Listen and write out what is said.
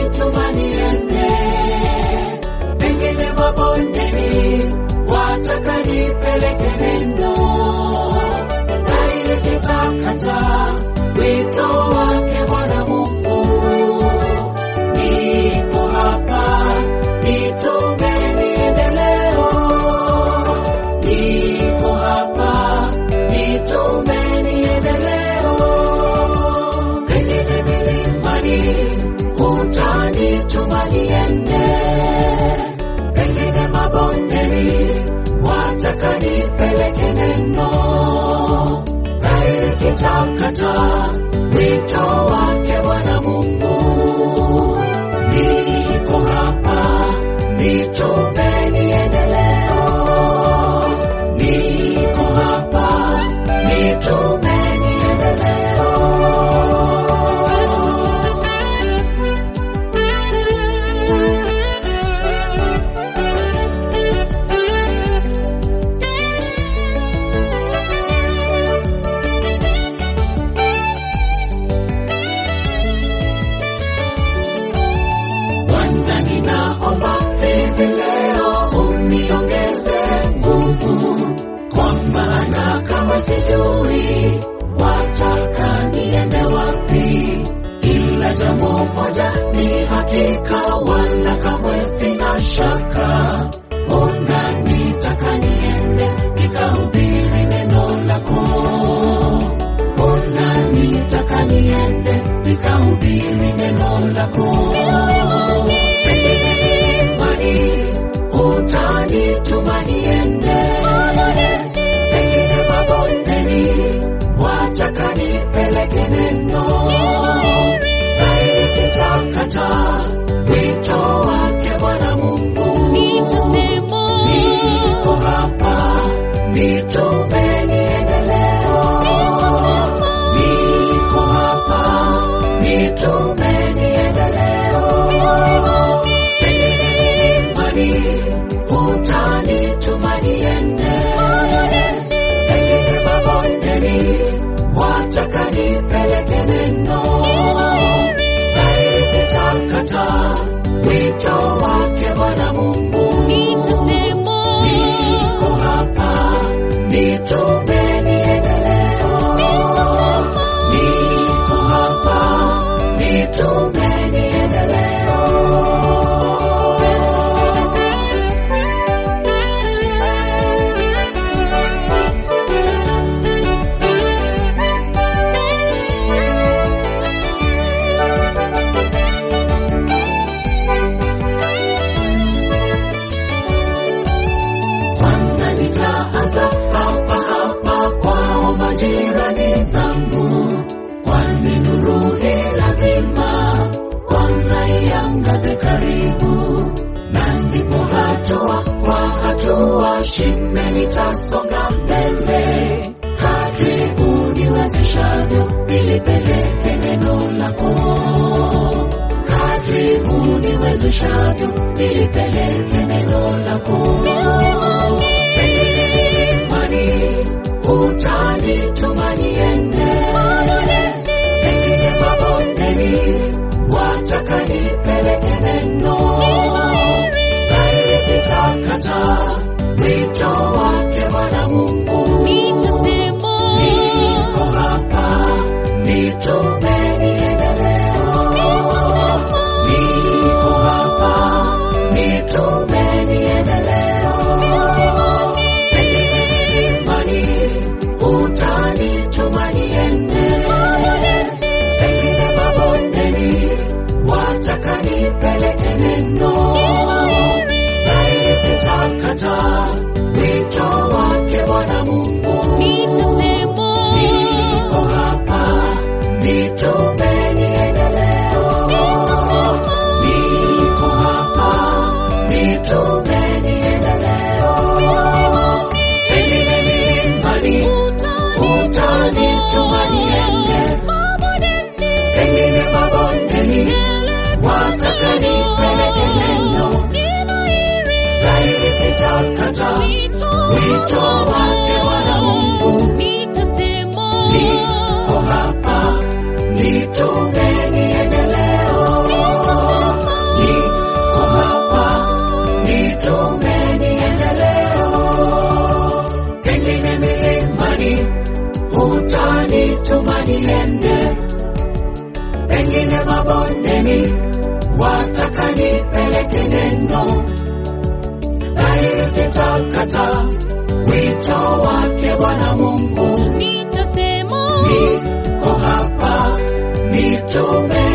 utanituma niende, pengine mabondeni wataka nipeleke neno, naye sitakata wito wake Bwana Mungu. Niko hapa, nitume niende leo. Niko hapa, nitume niende leo. Pengine milimani utanituma niende, pengine mabondeni wataka nipeleke neno, naye sitakata wito wake Bwana Mungu. Niko hapa, nitume niende leo. Niko hapa, nitume niende leo. Bwana, ninaomba hivi leo uniongeze nguvu, kwa maana kama sijui wataka niende wapi, ila jambo moja ni hakika, wala kamwe sina shaka. Ona nitaka niende nikahubiri neno lako Ona nitaka niende nikahubiri neno lako. Pengine imani utanituma niende, pengine mabondeni wataka nipeleke neno, naye sitakata wito wake Bwana Mungu. Niko hapa, nitume niende leo. Niko hapa, nitume niende leo. Pengine imani utanituma niende, pengine mabondeni wataka nipeleke neno, naye sitakata wito wake Bwana Mungu. Niko hapa, nitume niende leo. Niko hapa, nitume niende leo. Kwanza nitaanza hapa hapa kwao majirani zangu, kwani nuru hii lazima kwanza iangaze karibu, na ndipo hatua kwa hatua shime nitasonga mbele, kadri uniwezeshavyo nilipeleke neno lako kadri uniwezeshavyo nilipeleke neno lako. Pengine imani utanituma niende, pengine mabondeni wataka nipeleke neno, naye sitakata wito wake Bwana Mungu. Niko hapa, nitume niende leo. Niko hapa, nitume niende leo. Pengine imani utanituma niende, pengine mabondeni wataka nipeleke neno, naye sitakata wito wake Bwana Mungu. Niko hapa, nitume niende leo. Niko hapa, nitume niende leo. Pengine imani utanituma niende, pengine mabondeni wataka nipeleke neno, naye sitakata wito wake Bwana Mungu. Niko hapa, nitume niende leo. mabondeni, wataka nipeleke neno, dhahiri sitakata wito wake Bwana Mungu. nitasema Niko hapa, nitume